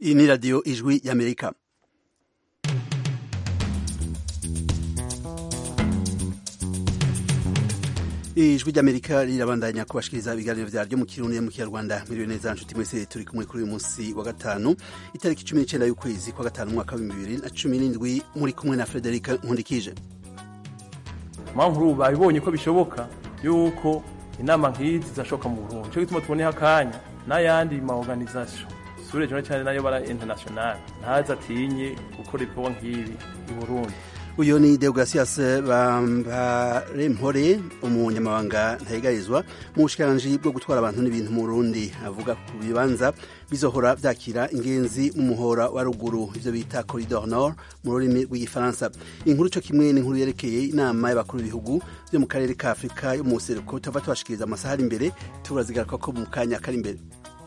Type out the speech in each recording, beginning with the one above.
iyi ni radiyo ijwi y'amerika ijwi ry'amerika rirabandanya kubashikiriza ibiganiro vyaryo mu kirundi mu kinyarwanda miriwe neza nshuti mwese turi kumwe kuri uyu munsi wa gatanu itariki cumi n'icenda y'ukwezi kwa gatanu umwaka w'ibihumbi bibiri na cumi n'indwi muri kumwe na frederika nkundikije mpamvu babibonye ko bishoboka yuko inama nk'izi zidashoboka mu burundi cyo gituma tuboneho akanya n'ayandi ma organisation sure cyane cyane nayo bara international ntaza atinye gukora ibikorwa nk'ibi i burundi uyu ni deogratias bambarempore umunyamabanga ntayigarizwa mu bushikiranganji bwo gutwara abantu n'ibintu mu burundi avuga ku bibanza bizohora vyakira ingenzi mu muhora wa ruguru ivyo bita corridor nord mu rurimi rw'igifaransa inkuru co kimwe n'inkuru yerekeye inama y'abakuru b'ibihugu vyo mu karere ka afurika yo mu buseruko tuva tubashikiriza amasaha ari imbere turazigaruka ko mu kanya kari imbere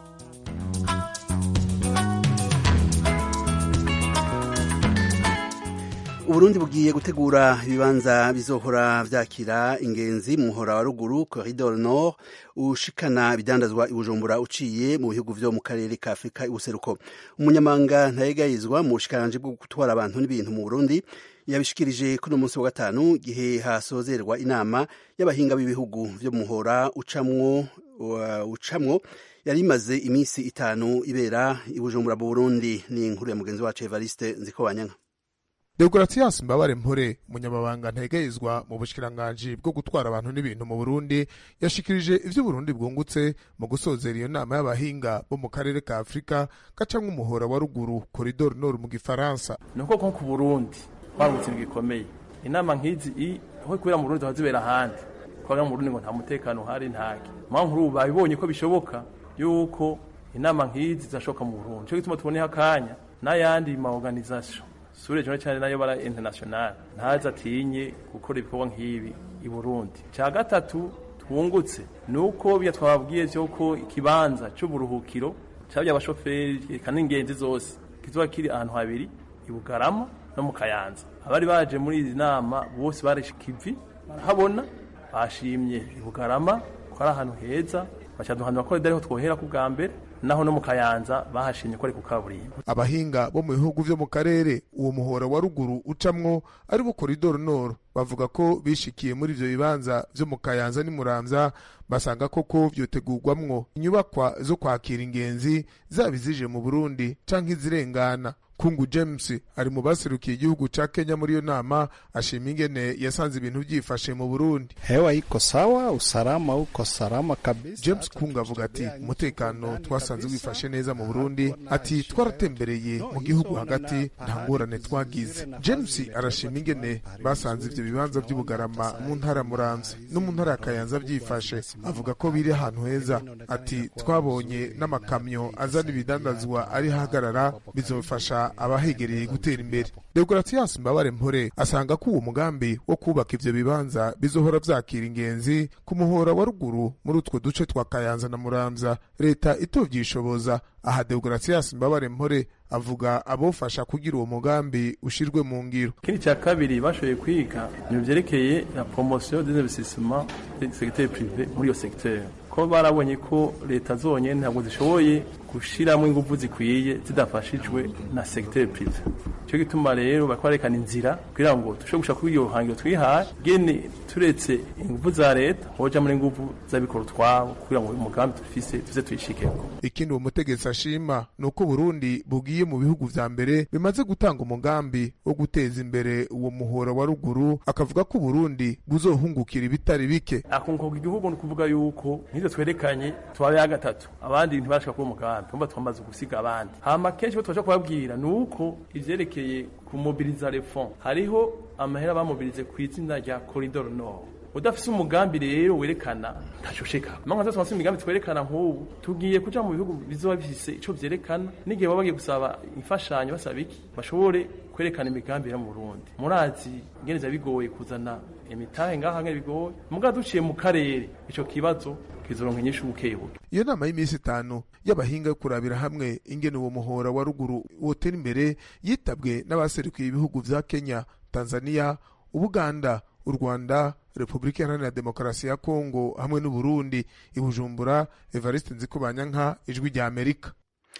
uburundi bugiye gutegura ibibanza bizohora vyakira ingenzi mu muhora wa ruguru corridor nord ushikana ibidandazwa ibujumbura uciye mu bihugu vyo mu karere ka afurika ibuseruko umunyamanga ntayegayizwa mu bushikiranganji bwo gutwara abantu n'ibintu mu burundi yabishikirije kuri uno munsi wa gatanu igihe hasozerwa inama y'abahinga b'ibihugu vyo mu muhora ucamwo uh, ucamwo yari imaze iminsi itanu ibera ibujumbura mu burundi ni inkuru ya mugenzi wacu evariste nzikobanyanka Deogratias Mbabare Mpore umunyamabanga ntegeyizwa mu bushikiranganji bwo gutwara abantu n'ibintu mu Burundi yashikirije ivyo Burundi bwungutse mu gusozera iyo nama y'abahinga bo mu karere ka Afrika gacamwe umuhora wa ruguru Corridor Nord mu gifaransa nuko ko ku Burundi twangutse gikomeye inama nk'izi i aho kubera mu Burundi hazibera ahandi kwaga mu Burundi ngo nta mutekano hari ntake mpamvu ubu babibonye ko bishoboka yuko inama nk'izi zashoka mu Burundi cyo gituma tuboneho akanya n'ayandi ma organisation sure cyane cyane nayo bara international ntaza atinye gukora ibikorwa nk'ibi i Burundi cya gatatu twungutse nuko bya twababwiye cyo ko ikibanza cy'uburuhukiro cyabya abashoferi kandi ingenzi zose kizoba kiri ahantu habiri i Bugarama no mu Kayanza abari baje muri izi nama bose barishikivi barahabona bashimye i Bugarama ko ari ahantu heza bacaduhanura ko ariho twohera ku bwa mbere naho no mu kayanza bahashimye ko ari ku kaburimbo abahinga bo mu bihugu vyo mu karere uwo muhora wa ruguru ucamwo ari bo koridoro nord bavuga ko bishikiye muri ivyo bibanza vyo mu kayanza n'imuramvya basanga koko vyotegurwamwo inyubakwa zo kwakira ingenzi zaba izije mu burundi canke izirengana kungu james ari mu baserukiye igihugu ca kenya muri iyo nama ashima ingene yasanze ibintu vyifashe mu burundi hewa iko sawa usalama uko salama kabisa james kungu avuga ati umutekano twasanze wifashe neza mu burundi ati twaratembereye mu gihugu hagati nta ngorane twagize james arashima ingene basanze ivyo bibanza vy'ubugarama mu ntara muramvye no mu ntara ya kayanza vyifashe avuga ko biri ahantu heza ati twabonye n'amakamyo azana ibidandazwa ari hagarara bizofasha abahegereye gutera imbere deogratias mbabare mpore asanga ko uwo mugambi wo kubaka ivyo bibanza bizohora vyakira ingenzi ku muhora wa ruguru muri utwo duce twa kayanza na muramvya leta itovyishoboza aha deogratias mbabare mpore avuga abofasha kugira uwo mugambi ushirwe mu ngiro ikindi cya kabiri bashoboye kwiga ni vyerekeye la promotion des investissements du secteur privé muri iyo secteur ko barabonye ko leta zonyene ntabwo zishoboye gushiramwo ingufu zikwiye zidafashijwe na secteur privé cyo gituma rero bariko barekana inzira kugira ngo dushobore gushaka kuri iyo hangiro twihaye gene turetse ingufu za leta hoja muri ingufu z'abikora utwabo kugira ngo uyu mugambi dufise tuze tuyishikeko ikindi uwo mutegetsi ashima ni uko burundi bugiye mu bihugu vya mbere bimaze gutanga umugambi wo guteza imbere uwo muhora wa ruguru akavuga ko uburundi buzohungukira ibitari bike akunguka igihugu ni ukuvuga yuko nk'ivyo twerekanye tubabe ya gatatu abandi ntibashika kuri umugambi tumba twamaze gusiga abandi hama kenshi bo tubasha kubabwira ni uko ivyerekeye kumobiriza les fonds hariho amahera bamobilize ku izina rya corridor nord udafise umugambi rero werekana ntashosheka manga zose wasi imigambi twerekana nk'ubu tugiye kuja mu bihugu bizoba bifise ico vyerekana n'igihe baba bagiye gusaba imfashanyo basaba iki bashobore kwerekana imigambi yo mu Burundi murazi ingene vya bigoye kuzana imitahe ngaha ngene bigoye muga duciye mu karere ico kibazo kizoronka inyishu bukebuke iyo nama y'iminsi itanu y'abahinga yo kurabira hamwe ingene uwo muhora wa ruguru wotera imbere yitabwe n'abaserukiye ibihugu vya Kenya Tanzania Ubuganda u Rwanda Repubulika Iharanira Demokarasi ya Kongo hamwe n'Uburundi i Bujumbura Evariste Nzikubanyanka ijwi rya Amerika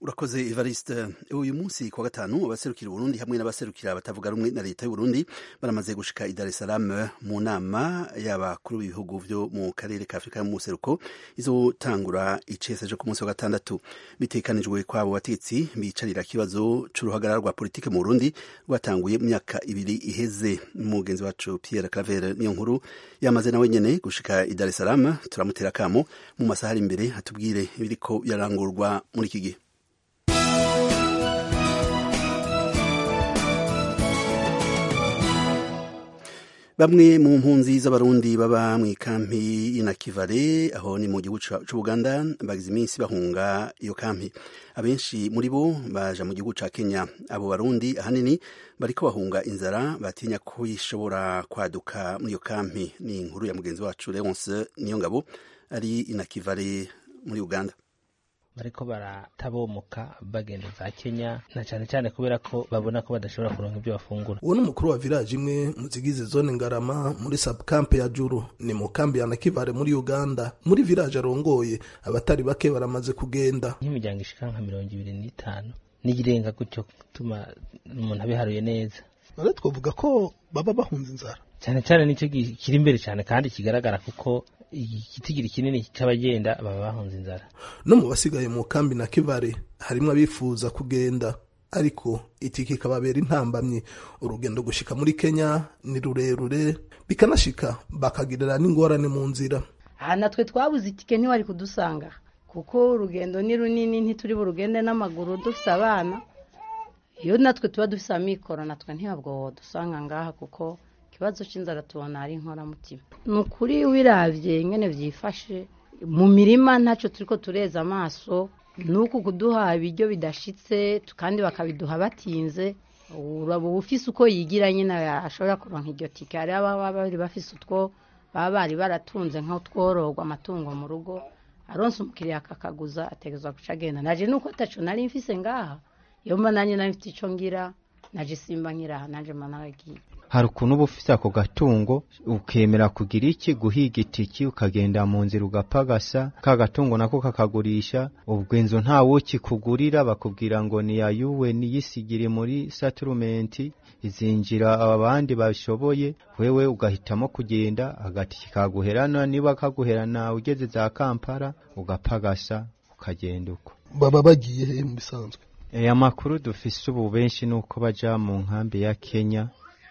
urakoze evariste uyu munsi ku wa gatanu abaserukira uburundi hamwe n'abaserukira batavuga rumwe na leta y'uburundi baramaze gushika i dar es salaam mu nama y'abakuru b'ibihugu vyo mu karere ka afurika y'umuseruko izotangura icese co ku munsi wa gatandatu bitekanijwe kwabo batetsi bicarira ikibazo c'uruhagarara rwa politike mu burundi rwatanguye mu myaka ibiri iheze umugenzi wacu pierre claver niyo nkuru yamaze nawe nyene gushika i dar es salaam turamutera akamo mu masaha ari imbere atubwire ibiriko birarangurwa muri iki gihe bamwe mu mpunzi z'abarundi baba mu ikampi y'inakivale aho ni mu gihugu c'ubuganda bagize iminsi bahunga iyo kampi abenshi muri bo baja mu gihugu ca kenya abo barundi ahanini bariko bahunga inzara batinya ko ishobora kwaduka muri iyo kampi ni inkuru ya mugenzi wacu leonce niyo ngabo ari inakivale muri uganda bariko baratabomoka bagenda za Kenya na cyane cyane kubera ko babona ko badashobora kuronka ibyo bafungura uwo ni umukuru wa village imwe mu zigize zone ngarama muri subcamp ya juru ni mu kambi ya nakivale muri uganda muri village arongoye abatari bake baramaze kugenda nk'imiryango ishika nka mirongo ibiri n'itanu n'iyirenga gutyo gutuma umuntu abiharuye neza none twavuga ko baba bahunze inzara cyane cyane nicyo kiri imbere cyane kandi kigaragara kuko igitigiri kinini cy'abagenda baba bahunze inzara no mu basigaye mu kambi na kivare harimo abifuza kugenda ariko itike ikababera intambamyi urugendo gushika muri kenya ni rurerure bikanashika bakagirira n'ingorane mu nzira aha natwe twabuze itike ntiwari kudusanga kuko urugendo ni runini ntituri burugende n'amaguru dufite abana iyo natwe tuba dufite amikoro natwe ntiyabwo dusanga ngaha kuko ikibazo cy'inzara tubona ari inkoramutima ni ukuri wirabye nyine byifashe mu mirima ntacyo turi ko tureza amaso ni uku kuduha ibiryo bidashitse kandi bakabiduha batinze uraba ufise uko yigira nyine ashobora kuronka iryo tike hari ababa bari bafise utwo baba bari baratunze nk'utwororwa amatungo mu rugo aronse umukiriya akakaguza ategerezwa guca agenda naje nuko ataco nari mfise ngaha iyo mba nanjye nari mfite ico ngira naje simba nkiraha nanje mba naragiye hari ukuntu uba ufite ako gatungo ukemera kugira iki guhiga itiki ukagenda mu nzira ugapagasa ka gatungo nako kakagurisha ubwo inzu nta kikugurira bakubwira ngo ni yayuwe niyisigire muri saturumenti izinjira abandi bashoboye wewe ugahitamo kugenda agatiki kaguherana niba kaguherana ugeze za kampala ugapagasa ukagenda uko baba bagiye he mu bisanzwe amakuru dufise ubu benshi ni uko baja mu nkambi ya kenya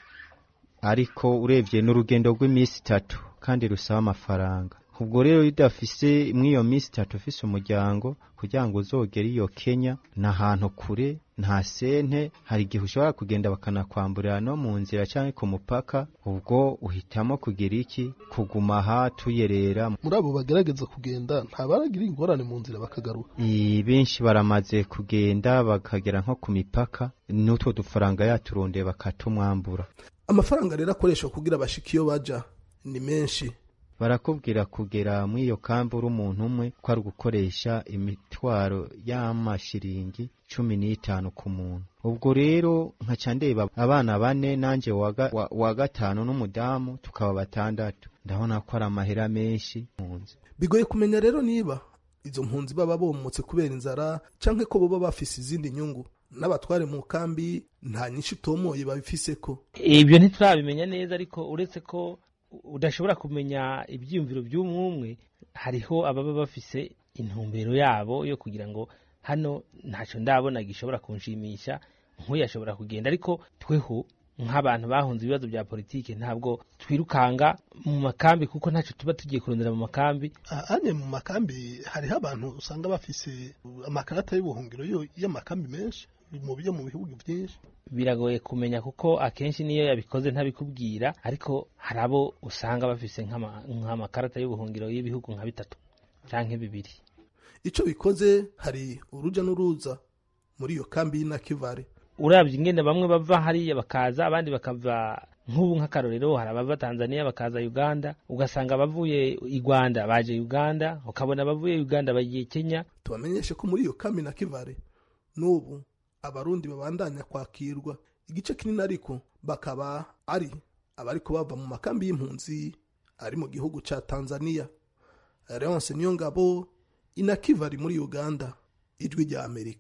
ariko urebye n'urugendo rw'iminsi itatu kandi rusaba amafaranga ubwo rero iyo udafise mw'iyo minsi itatu ufise umuryango kugira ngo uzogere iyo kenya ni ahantu kure nta sente hari igihe ushobora kugenda bakanakwamburira no mu nzira cyangwa ku mupaka ubwo uhitamo kugira iki kuguma aha tuyerera muri abo bagerageza kugenda nta baragira ingorane mu nzira bakagaruka benshi baramaze kugenda bakagera nko ku mipaka n'utwo dufaranga yaturondeye bakatumwambura amafaranga rero akoreshwa kugira bashike iyo baja ni menshi barakubwira kugera muri iyo kambi uri umuntu umwe ko ari ugukoresha imitwaro y'amashiringi cumi n'itanu ku muntu ubwo rero nkaca ndeba abana bane nanjye wa gatanu n'umudamu tukaba batandatu ndabona ko ari amahera menshi mpunzi bigoye kumenya rero niba izo mpunzi baba bomotse kubera inzara canke ko boba bafise izindi nyungu n'abatware mu kambi nta nyinshi utomoye babifise ko ibyo ntiturabimenya neza ariko uretse ko udashobora kumenya ibyiyumviro by'umwumwe hariho ababa bafise intumbero yabo yo kugira ngo hano ntacyo ndabona gishobora kunshimisha nk'uyu ashobora kugenda ariko tweho nk'abantu bahunze ibibazo bya politiki ntabwo twirukanga mu makambi kuko ntacyo tuba tugiye kurondera mu makambi ane mu makambi hariho abantu usanga bafise amakarata y'ubuhungiro y'amakambi menshi mu byo mu bihugu byinshi biragoye kumenya kuko akenshi niyo yabikoze ntabikubwira ariko hari abo usanga bafise nk'amakarata y'ubuhungiro y'ibihugu nka bitatu cyangwa bibiri icyo bikoze hari urujya n'uruza muri iyo kambi y'inakivare urabye ingene bamwe bava hariya bakaza abandi bakava nk'ubu nk'akarorero hari abava tanzania bakaza uganda ugasanga abavuye i rwanda baje uganda ukabona abavuye uganda bagiye kenya tubamenyeshe ko muri iyo kambi na kivare n'ubu abarundi babandanya kwakirwa igice kinini ariko bakaba ari abariko bava mu makambi y'impunzi ari mu gihugu ca tanzania leonce niyo ngabo inakivari muri uganda ijwi rya amerika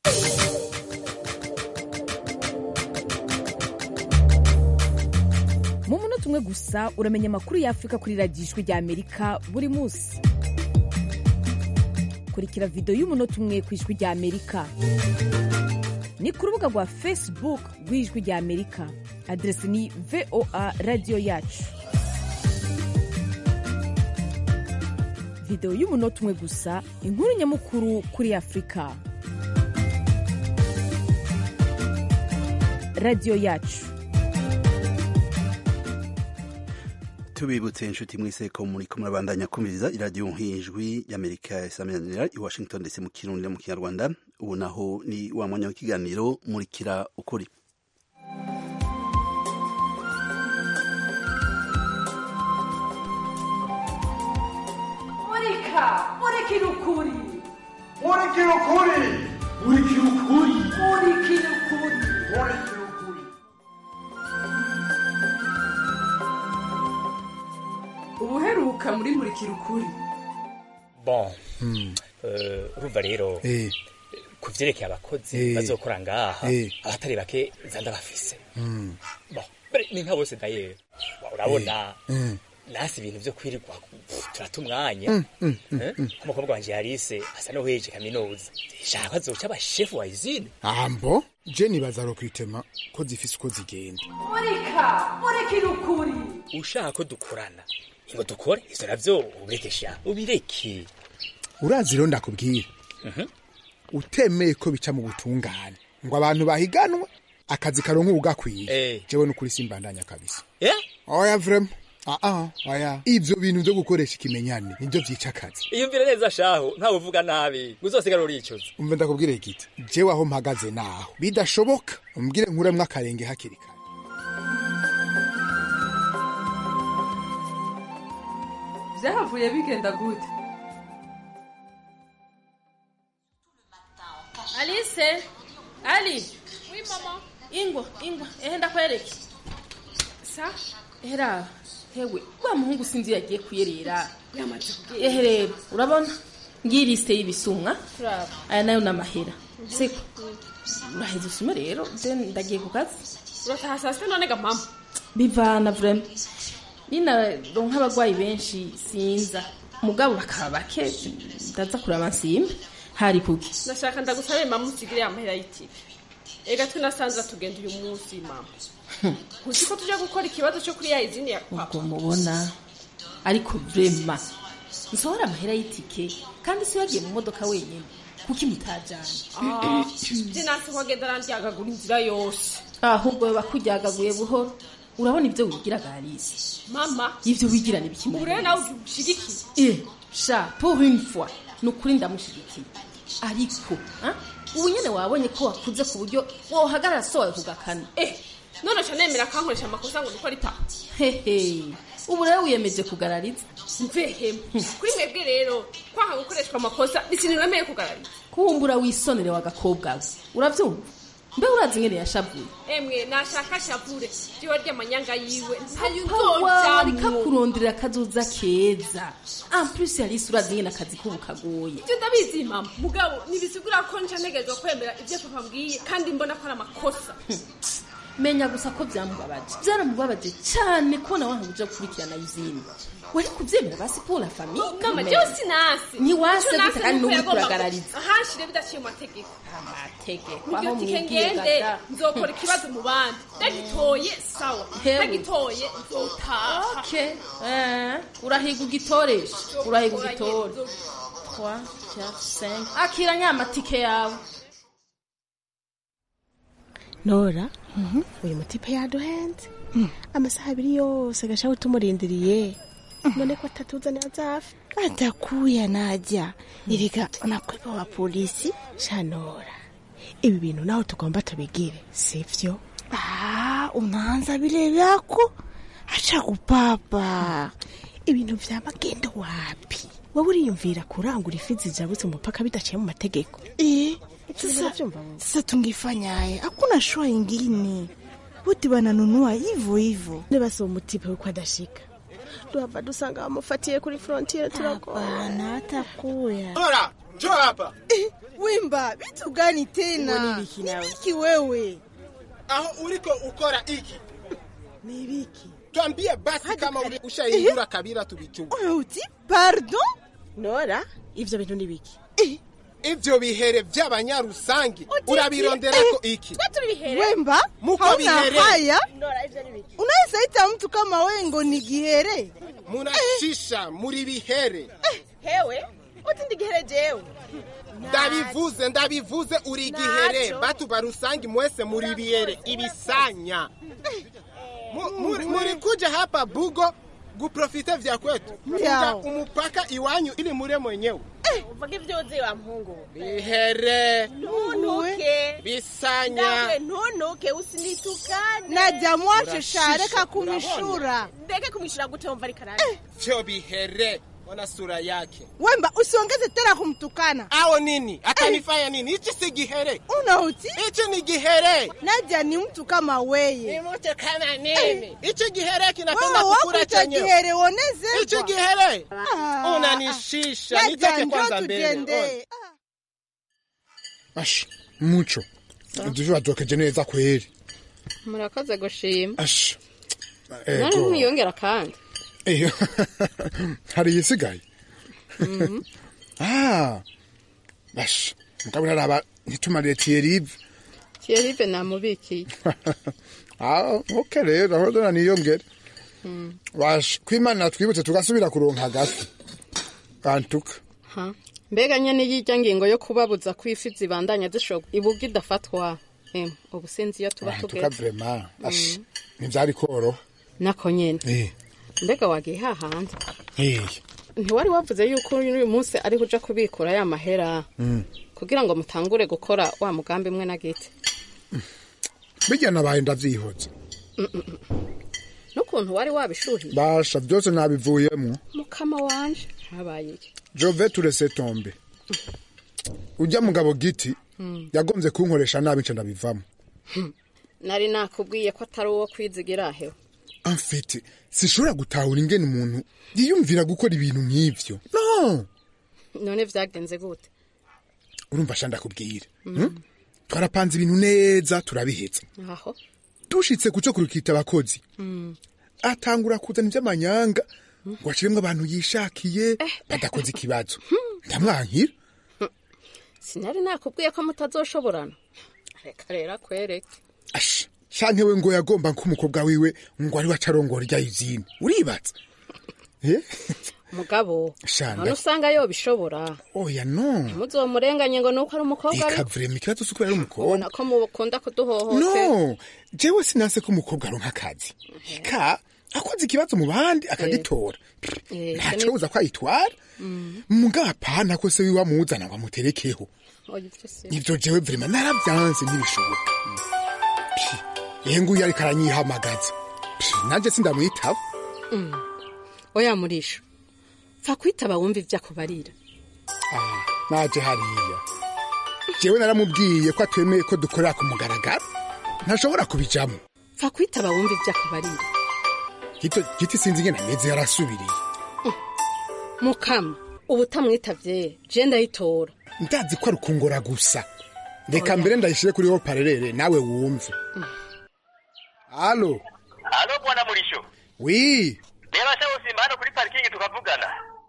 mu munota umwe gusa uramenya amakuru y'afurika kuri radiyo ijwi rya amerika buri munsi kurikira videwo y'umunota umwe ku ijwi rya amerika ni ku rubuga rwa facebook rw'ijwi rya amerika aderesi ni voa radiyo yacu videwo y'umunota umwe gusa inkuru nyamukuru kuri afurika radiyo yacu tubibutse inshuti mwese ko muri ko murabandanya kumviriza iradiyo nk'ijwi y'amerika isaminanira i washington ndetse mu kirundi no mu kinyarwanda ubu naho ni wa mwanya w'ikiganiro murikira ukuri murika murikira ukuri murikira ukuri murikira ukuri murikira ukuri murikira ukuri ubuheruka muri murikira ukuri bon eh, urumva rero Eh. ku vyerekeye abakozi Eh. bazokora ngaha Eh. abatari bake zanda bafise Mm. bon mbere ni nka bose dayeri urabona Mm. nasi ibintu vyo kwirirwa pff, turata umwanya Mm, mm, mm, Eh? mm. umukobwa wanje yarise asa n'uheje kaminuza shaka azoca aba shefu wa izine ambo je nibaza rokwitema ko zifise uko zigenda murika murikira ukuri ushaka ko dukorana ngo dukore ivyo navyo ubirekesha ubireke urazi rero ndakubwira Mhm. utemeye ko bica mu butungane ngo abantu bahiganwe akazi karonka ubugakwiye Eh. jewe n'ukuri simbandanya kabisa Eh? oya vrema aa oya ivyo bintu vyo gukoresha ikimenyane nivyo vyica akazi iyumvire neza shaho ntawe uvuga nabi uzosigara uricuza umve ndakubwira igiti jewe aho mpagaze naho bidashoboka umbwire nkuremwo akarenge hakiri kare vyahavuye bigenda gute Alice Ali Oui mama Ingwa ingwa ehe ndakwereke Sa Hera hewe wa muhungu sinzi yagiye kuyerera yamaze Ehe rero urabona ngiyi liste y'ibisumwa Turaba. aya nayo namahera siko uraheze usume rero je ndagiye ku kazi urataha saa sita none ga mama bivana vrema ninaronka abagwayi benshi sinza mugabo bakaba bake ndaza kuraba nsimbe hari kuki nashaka ndagusabe mama usigire amahera y'itike ega twinasanzira tugenda uyu munsi mama uzi ko tujya gukora ikibazo cyo kuri ya izini ya papa ubwo mubona ariko vrema nsohora amahera y'itike kandi si yagiye mu modoka wenyine kuki mutajana Ah, je nasi ko agenda arandyagagura inzira yose ahubwo bakuryagaguye buhoro urabona ibyo wigira galisi mama ivyo wigira ni biki ubu rero nawe ushigikiye Eh, sha pour une fois ni ukuri ndamushigikiye ariko ah, ubu nyene wabonye ko wakuze ku buryo wohagarara so wawe kugakana eh none ca nemera akankoresha amakosa ngo nuko ari papa hehe ubu rero wiyemeje kugarariza mvehemu kuri mwebwe rero kwanga gukoreshwa amakosa ni ikintu nemeye kugarariza kuwumbura wisonere wa gakobwa we uravyumva mbe urazi ingene yashavuye emwe nashaka shavure jiwe ry'amanyanga yiwe ntayo Pawa, reka nzojamwo kurondera akazoza keza en plus yarisi urazi ingene akazi kubu kagoye ibyo ndabizi mama mugabo ntibisigura ko nca ntegerezwa kwemera ibyo papa mbwiye kandi mbona ko ari amakosa menya gusa ko byamubabaje byaramubabaje cyane kubona wanka uja gukurikirana izindi wari kubyemera basi pour la famille mama quand jewe même. sinasi Ntiwase Ico gute nase kandi nuko n'ubu yagomba kuragarariza. ahanshire bidaciye mu mategeko amategeko mubyo aho tike mwigiye ngende gada nzokora ikibazo mu bandi ndagitoye sawa Hewe. ndagitoye nzotaha okay eh urahiga ugitoresha urahiga Nzokora ugitore nyene, 3 4 5 akira nyamatike yawe nora uyu mutipe yaduhenze amasaha abiri yose gashaho tumurindiriye none ko atatuzanira zafi atakuya najya erega nakwepa wa polisi shanora ibi bintu naho tugomba tubigire sivyo ah unaanza vile vyako acha kupapa ibintu vya magendo wapi wowe uriyumvira kurangura ifi zijabutse umupaka bidaciye mu mategeko Eh, Sasa- sasa, sasa tungefanyaye hakuna shua ingine wote wananunua hivyo hivyo nibasi uwo mutipe yuko adashika duhava dusanga bamufatiye kuri frontiere turagoye hapana hatakuya Nora njoo hapa Eh, Wimba, vitu gani tena? Ngo ni biki nawe? Nibiki wewe? aho uriko ukora iki Ni biki? twambie basi kama uri ushahindura kabira tubichunge Oya uti pardon? nora ivyo bintu ni biki ivyo bihere vy'abanyarusangi urabironderako iki Wemba, Muko hauna bihere. haya? Unaweza ita mtu kama wewe ngo ni gihere? munashisha muri bihere hewe uti ndigihere jewe ndabivuze ndabivuze uri gihere batu barusangi mwese muri bihere ibisanya Mu- muri- muri kuja hapa bugo guprofite vya kwetu kuja Yao. umupaka iwanyu ili mure mwenyewe uvuga ibyo uzi wa mpungu bihere ntunuke bisanya nawe ntunuke usinitukane Naja mwache Urashisha, shareka kumishura. ndeke kumishura gute wumva ariko arari vyo bihere ona sura yake Wemba, usiongeze tena kumtukana. ao nini atanifanya nini hichi si gihere Unauti? hichi ni gihere Naja ni mtu kama weye. Ni mtu kama nini? Hichi gihere kinapenda Wewe kukula wakuita chenyewe. gihere uoneze. Hichi gihere Ah. unanishisha, Naja, nitoke njoo kwanza mbele. tujende. ash muco ivyo wadokeje neza kweri murakoze gushima ash nari ego mwiyongera kandi Eh, hari iyisigaye ah ash mugabo naraba ntitumariye tiyerive thierrive namubikiye ah okay rero aho dona niyongere Mm. wash kwimana twibutse tugasubira kuronka agafi kantuka Ha. mbega nyene y'irya ngingo yo kubabuza ko ifi zibandanya zishoga ibuga idafatwa em ubu sinzi iyo tuba kantuka tugeze vrema ash Mm. ntivyari koroha nako nyene eh mbega wagiye hahandi eh ntiwari wavuze yuko uyu munsi ariho uja kubikura ya mahera mm. kugira ngo mutangure gukora wa mugambi mwe na giti bijya nabaye ndavyihoza Mm, mm, mm. n'ukuntu wari wabishuhiye basha vyose nabivuyemwo mukama wanje habaye iki jove turese tombe ujya mugabo giti Mm. yagombye kunkoresha nabi nce ndabivamo Hmm. nari nakubwiye ko atari uwo kwizigira hewe amfite sishobora gutahura ingene umuntu yiyumvira gukora ibintu nk'ivyo no none vyagenze gute urumva sha ndakubwira Mm. hmm? twarapanze ibintu neza turabiheza aho dushitse kuco kurukita abakozi Mm. atangura kuzana ivy'amanyanga ngo ashiremwo abantu yishakiye badakoze ikibazo ndamwankira sinari nakubwiye ko mutazoshoborana reka rero akwereke ash shanke we ngo yagomba nk'umukobwa wiwe ngo ari we acarongora irya izine uribatse eh mugabo Shanda. none usanga yobishobora oya no ntimuzomurenganye ngo nuko ari umukobwa ari ikavurema ikibazo c'uko yari umukobwa ubona ko mukunda kuduhohotera no jewe sinanse ko umukobwa aronka akazi ka akoze ikibazo mu bandi akagitora Eh, ntaco buza ko ayitwara Mm. mugabo apana ko se wiwe amuzana ngo amuterekeho Oya, ivyo si- ivyo jewe vrema naravyanse ntibishoboka Pfi, ehe nguyu ariko aranyihamagaza Pfi, nanje sindamwitaba Mm. oya murisho pfa kwitaba wumva ivyo akubarira Ah, naje hariya jewe naramubwiye ko atemeye ko dukorera ku mugaragaro ntashobora kubijamo pfa kwitaba wumva ivyo akubarira gito giti sinzi ingene ameze yarasubiriye mukama ubu utamwitavye je ndayitora ndazi ko ari ukungora gusa reka mbere ndayishire kuri ho parerere nawe wumve alo Halo bwana Murisho. wi Reba sha usimba hano kuri parking tukavugana.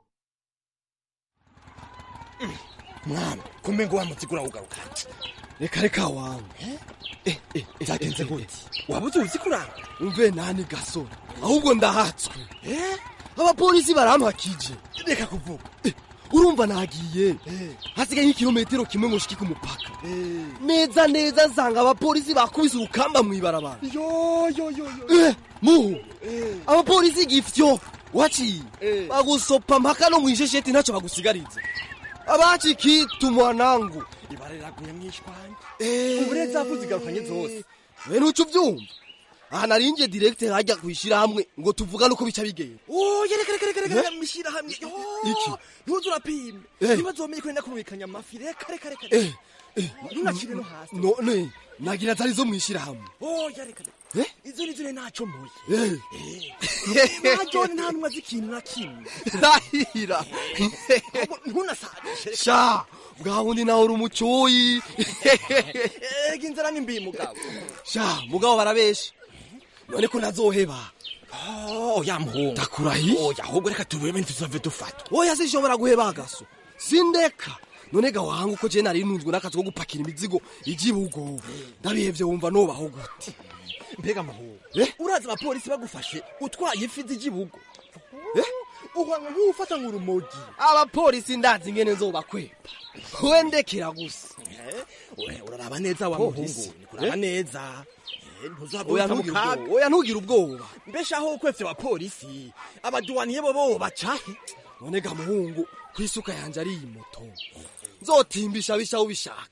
mwana kumbe ngo wamutse ugaruka reka reka wangu eh eh byagenze gute wabuze uzi kuranga umve nani gasore ahubwo ndahatswe eh abapolisi barampakije reka kuvuga Eh, urumva nagiye hasigaye nk'ikirometero kimwe ngo shiki ku mupaka neza neza nsanga abapolisi bakubise urukamba mw'ibarabara yo yo yo yo eh muhu abapolisi gifyo waciye bagusopa mpaka no mwishesheti ntacyo bagusigariza abaci kitu mwanangu ibareraguye mwishwanje ubu rero zavuze igarukanye zose we nuco uvyumva aha narinje direkte hajya kwishyira hamwe ngo tuvugane uko bica bigenda oya reka reka reka reka mwishyira hamwe Iki? ntuze urapime Eh. ntibazomenye ko nenda kumvikanya amafi reka reka reka Eh, eh, ntunakire no hasi none nagira atari zo mwishyira hamwe oya reka reka Eh? izo nizo ne nacomoye Eh. najone nta numwe azi ikintu na kimwe ndahira ntunasabishe sha bwa bundi nawe uri umucoyi ega inzara ni mbi mugabo sha mugabo barabesha none ko nazoheba oya muhungu ndakurahiye oya ahubwo reka tubeme ntituzove dufatwa oya sinshobora guheba agaso sindeka none ga wanga uko je nari nunzwe n'akazi ko gupakira imizigo igibugo ndabihevye wumva nobaho gute mbega muhungu urazi abapolisi bagufashe utwaye ifi z'igibugo uhanga nk'ufata nk'urumogi abapolisi ndazi ingene nzobakwepa we ndekera gusa we uraraba neza wa muhungu kuraba neza Eh, ntuzava Oya, wita mu ntugire kaga. ubwoba. Oya, ntugire ubwoba mbesha aho ukwevye abapolisi abaduwaniye bo bo bacahe none ga muhungu kwisuka yanje ari iyi moto nzotimbisha bisha ubishaka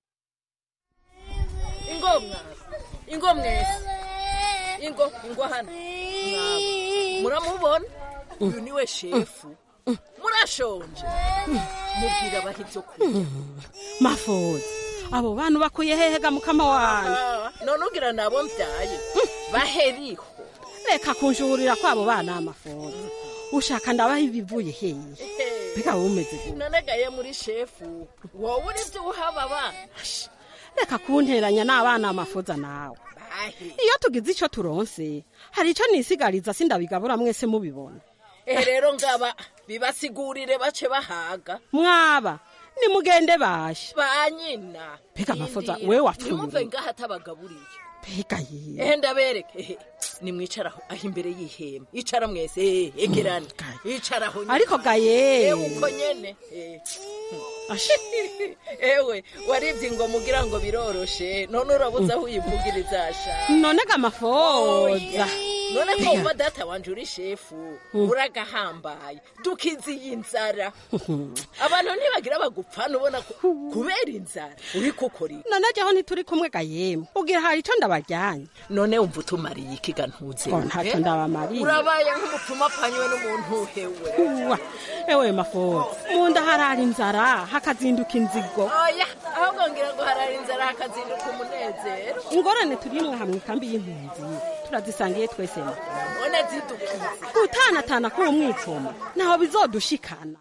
ingo mwana ingo mwese ingo ingo hano mwaba muramubona uyu niwe shefu murashonje mubwira abaha ibyo kurya mafoza abo bantu bakuye hehega mukama wanjye Ah, none ugira nabo mbyaye baheriho reka kunjuhurira kwabo bana amafoza ushaka ndabaha ibivuye hehe mbega wowe umeze gute none gaye muri shefu wowe uri byo uhaba abana reka kunteranya n'abana amafoza nawe iyo tugize icyo turonse hari icyo nisigariza sindabigabura mwese mubibona ehe rero ngaba bibasigurire bace bahaga mwaba nimugende bashe ba nyina Mbega amafoza, Rindira. wewe wapfuye. ntimumve ngaho atabagaburiye mbega ye ehe ndabereke ehe nimwicara aho aho imbere y'ihema icara mwese ehe egerane icaraho nyine. Ariko gaye. ewe uko nyene eh. ewe waribye ngo mugira ngo biroroshe none urabuze aho uyivugiriza sha none ga mafoza none ko wumva data wanje uri shefu uragahambaye dukiziye inzara abantu ntibagira bagupfana ubona ko kubera inzara uri kukora iki none jyaho ntituri kumwe ga yemwe ugira hari icyo ndabajyanye none wumva utumariye iki ga ntuze Oh, ntacyo eh? ndabamariye. urabaye nk'umupfumu apfanywe n'umuntu uhewe Uwa, ewe mafoza mu nda harara inzara hakazinduka inzigo oya ahubwo ngira ngo harara inzara hakazinduka umunezero ingorane turimwe hamwe ikambi y'impunzi turazisangiye twese ma none zidukize gutanatana k'uwo mwipfumo ntaho bizodushikana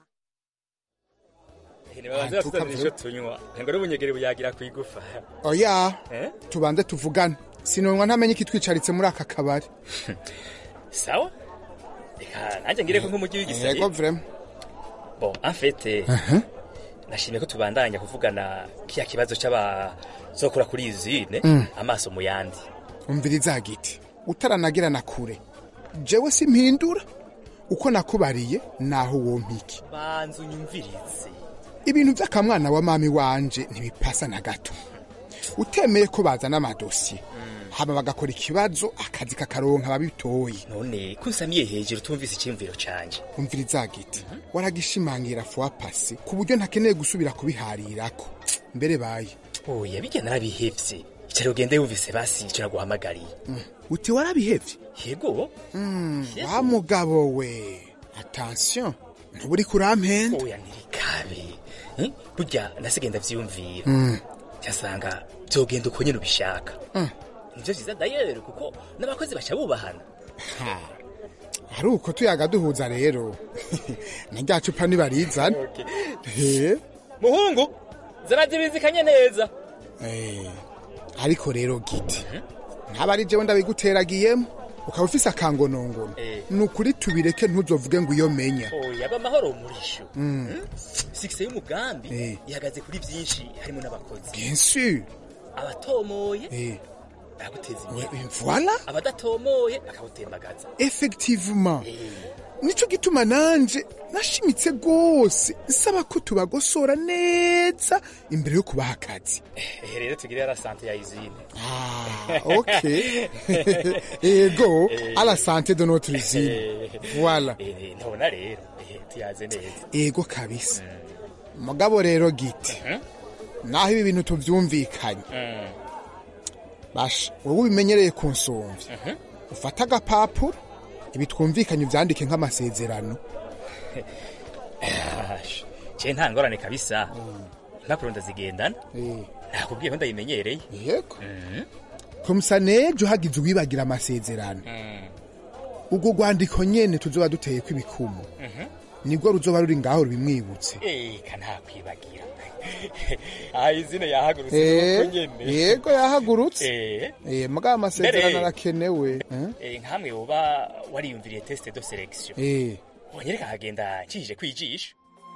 ntibabanze batuzanira icyo tunywa ngo n'ubunyegere buyagira ku igufa oya Eh? tubanze tuvugane sinonwa ntamenye ikitwicaritse muri aka kabari sawa reka nanjye ngire ko nk'umujyi w'igisenge yego vrema bon en fait nashimye ko tubandanya kuvugana kiya kibazo cy'abazokora kuri iyi zine Mm. amaso mu yandi umviriza giti utaranagira na kure jewe simpindura uko nakubariye naho wompiki banza unyumvirize ibintu by'akamwana wa mami wanje ntibipasa na gato utemeye ko bazana amadosiye hama bagakora ikibazo akazi kakaronka ababitoye none kunsamiye hejuru tumvise icyiyumviro canje umviriza giti waragishimangira fuwa pasi ku buryo ntakeneye gusubira kubiharirako mbere baye oya bijya narabihevye icara ugende wumvise basi icyo naguhamagariye uti warabihevye yego wa mugabo we attention ntuburi kurampenda oya ntirikabe Eh, burya nasigaye ndavyiyumvira Mm. cyasanga byogenda uko nyine ubishaka Mm. nivyo vyiza dayero kuko n'abakozi baca bubahana Ha, ari uko tuyaga duhuza rero na rya cupa nibarizana Eh, muhungu zarazibizikanye neza eh, ariko rero giti ntaba ari jewe ndabiguteragiyemo ukaba ufise akangonongono Eh. ni ukuri tubireke ntuzovuge ngo iyo menya oya b'amahoro murisho Mm. sikise y'umugambi Eh. ihagaze kuri byinshi harimo n'abakozi bien sûr abatomoye Eh, baraguteza imbere voilà abadatomoye bakawutembagaza effectivement nico gituma nanje nashimitse rwose nsaba ko tubagosora neza imbere yo kubaha akazi ehe rero tugire la sante ya izine Ah, ok ego Eh. à la santé de notre usine Eh. voilà Eh, ntubona rero ehe tuyaze neza ego kabisa mugabo rero giti naho ibi bintu tuvyumvikanye Mm. basha wowe ubimenyereye kunsumvya ufata agapapuro ibi twumvikanye uvyandike nk'amasezerano je nta ngorane kabisa impapuro ndazigendana nakubwiye ko ndayimenyereye yego komsa nejo hagize uwibagira amasezerano ubwo rwandiko nyene tuzoba duteyeko ibikumu nibwo ruzoba ruri ngaho rubimwibutse eka ntakwibagira aha izina yahagurutse Eh, nuko nyene yego yahagurutse Eh. Eh, mugabo amasezerano Mbere- arakenewe eh? Eh, nkamwe woba wariyumviriye teste de selection Eh. wonyereka nkagenda ncije kwijisha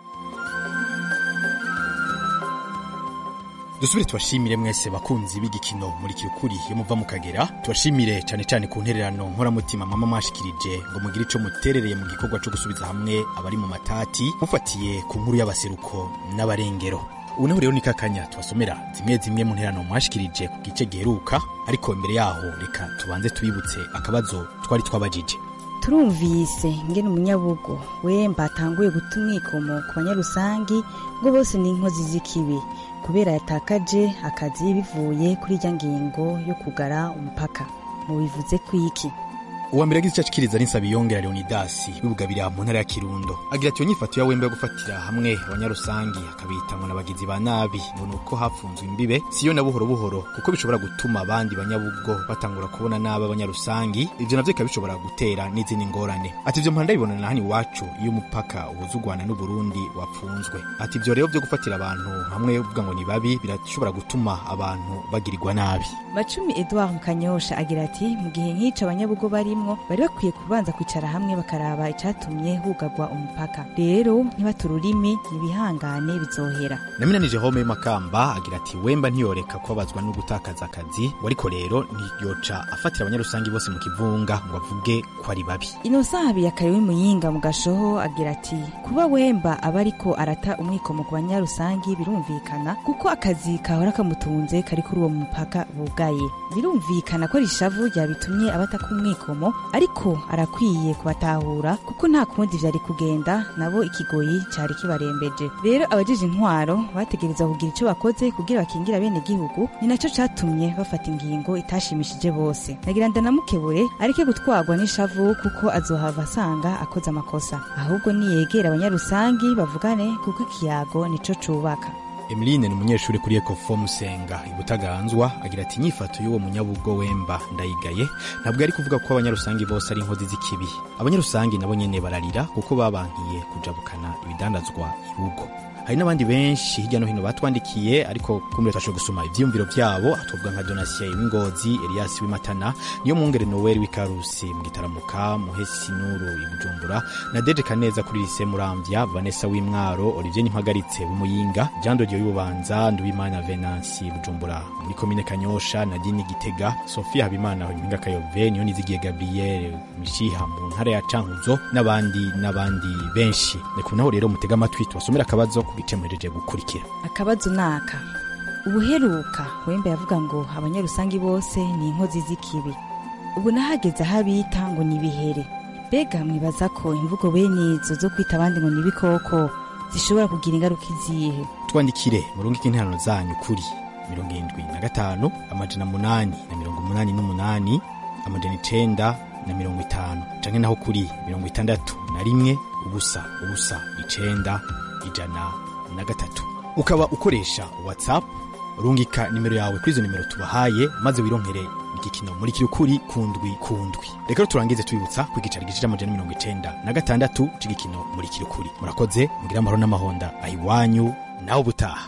dusubire tubashimire mwese bakunzi b'igikino muri kirukuri iyo muva mu kagera tubashimire cyane cyane ku ntererano nkoramutima mama mwashikirije ngo mugire ico muterereye mu gikorwa co gusubiza hamwe abari mu matati mufatiye ku nkuru y'abaseruko n'abarengero ubu naho rero ni kakanya tubasomera zimwe zimwe mu ntererano mwashikirije ku gice giheruka ariko imbere yaho reka tubanze tubibutse akabazo twari twabajije turumvise ngene umunyabugo wemba atanguye guta umwikomo ku banyarusangi ngo bose ni inkozi z'ikibi kubera yatakaje akazi bivuye kuri irya ngingo yo kugara umupaka mubivuze kwiki uwa mbere agize icyo ashikiriza ni nsabiyongera leonidasi wibugabira mu ntara ya kirundo agira ati iyo nyifato ya wembe yo gufatira hamwe abanyarusangi akabita ngo n'abagizi ba nabi ngo ni uko hafunzwe imbibe siyo na buhoro buhoro kuko bishobora gutuma abandi banyabugo batangura kubona nabi abanyarusangi ivyo navyo bikaba bishobora gutera n'izindi ngorane ati ivyo mpanda bibona na hano iwacu iyo umupaka uhuza u rwanda n'uburundi wapfunzwe ati ivyo rero vyo gufatira abantu hamwe uvuga ngo ni babi birashobora gutuma abantu bagirirwa nabi macumi edouard mukanyosha agira ati mu gihe nk'ico abanyabugo barimwo bari bakwiye kubanza kwicara hamwe bakaraba icatumye hugagwa umupaka rero ntibate ururimi nibihangane bizohera naminanije home makamba agira ati wemba ntiyoreka kubabazwa no gutakaza akazi ngo ariko rero ntiyoca afatira abanyarusangi bose mu kivunga ngo avuge ko ari babi inosahabi yakariwe muyinga mu gashoho agira ati kuba wemba aba ariko arata umwikomo ku banyarusangi birumvikana kuko akazi kahora kamutunze kari kuri uwo mupaka bugaye birumvikana ko rishavu ryabitumye abataka umwikomo ariko arakwiye kubatahura kuko nta kundi vyari kugenda nabo ikigoyi cari kibarembeje rero abajije intwaro bategereza kugira ico bakoze kugira bakingira bene gihugu ni naco catumye bafata ingingo itashimishije bose nagira ndanamukebure areke gutwarwa n'ishavu kuko azohava asanga akoze amakosa ahubwo niyegera abanyarusangi bavugane kuko ikiyago nico cubaka Emeline ni umunyeshuri kuri Ecofo Musenga ibutaganzwa agira ati inyifato y'uwo munyabugo wemba ndayigaye ntabwo ari kuvuga ko abanyarusangi bose ari inkozi z'ikibi abanyarusangi nabo nyene bararira kuko babankiye kujabukana ibidandazwa ibugo hari n'abandi benshi hirya no hino batwandikiye ariko kumbe twashoboye gusoma ivyiyumviro vyabo atubwa nka Donatien w'Ingozi Elias w'Imatana niyo mwungere Noel w'Ikarusi mu gitaramuka Muhesi Nuru ibujumbura na Deje Kaneza kuri Lycée Muramvya Vanessa w'Imwaro Olivier Nimpagaritse w'Umuyinga Jean de Dieu w'Ububanza Nduwimana Venansi bujumbura muri komine Kanyosha Nadine Gitega Sophia Habimana Mpinga Kayove niyo nizigiye Gabriel Mishiha mu ntara ya Cankuzo n'abandi n'abandi benshi ni kunaho rero mutega amatwi tubasomera akabazo ku gice muhereje gukurikira akabazo naka ubuheruka wembe yavuga ngo abanyarusangi bose ni inkozi z'ikibi ubu nahageze aho abita ngo ni ibihere mbega mwibaza ko imvugo bene izo zo kwita abandi ngo ni ibikoko zishobora kugira ingaruka izihe twandikire murungike interano zanyu kuri mirongo irindwi na gatanu amajana munani na mirongo umunani n'umunani amajana icenda na mirongo itanu canke naho kuri mirongo itandatu na rimwe ubusa ubusa icenda ijana na gatatu ukaba ukoresha whatsapp rungika nimero yawe kuri izo nimero tubahaye maze wironkere igikino muri kiri ukuri kundwi kundwi reka rero turangize tubibutsa ko igicari gice c'amajana mirongo icenda na gatandatu c'igikino muri kiri ukuri murakoze mugire amahoro n'amahonda ahiwanyu nawe ubutaha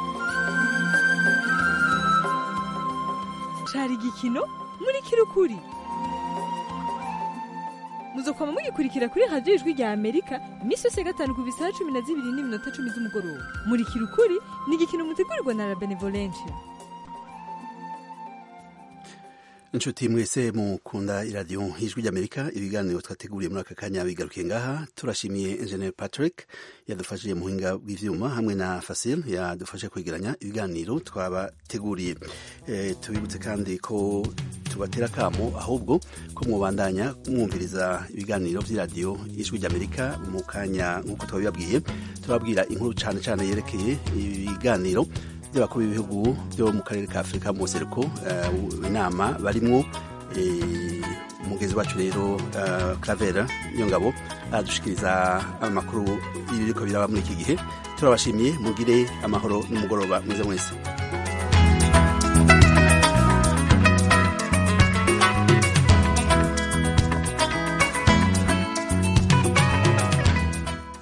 cari igikino muri kirukuri muzokwama mugikurikira kuri radiyo ijwi rya amerika iminsi yose ya gatanu ku bisaha cumi na zibiri n'iminota cumi z'umugoroba muri kirukuri ni igikino mutegurirwa na la benevolencia inshuti mwese mukunda iradiyo ijwi ry'amerika ibiganiro twateguriye muri aka kanya bigarukiye ngaha turashimiye engineer patrick yadufashije muhinga bw'ivyuma hamwe na fasil yadufashe kwegeranya ibiganiro twabateguriye e, tubibutse kandi ko tubatera kamo ahubwo ko mwubandanya mwumviriza ibiganiro by'iradiyo ijwi ry'amerika mu kanya nk'uko twabibabwiye turababwira inkuru cane cane yerekeye ibiganiro by'abakuru b'ibihugu byo mu karere ka afurika mu buseruko eh, inama barimwo eh, umugezi wacu rero eh, Claver Nyongabo aradushikiriza amakuru y'ibiriko biraba muri iki gihe turabashimiye mugire amahoro n'umugoroba mwiza mwese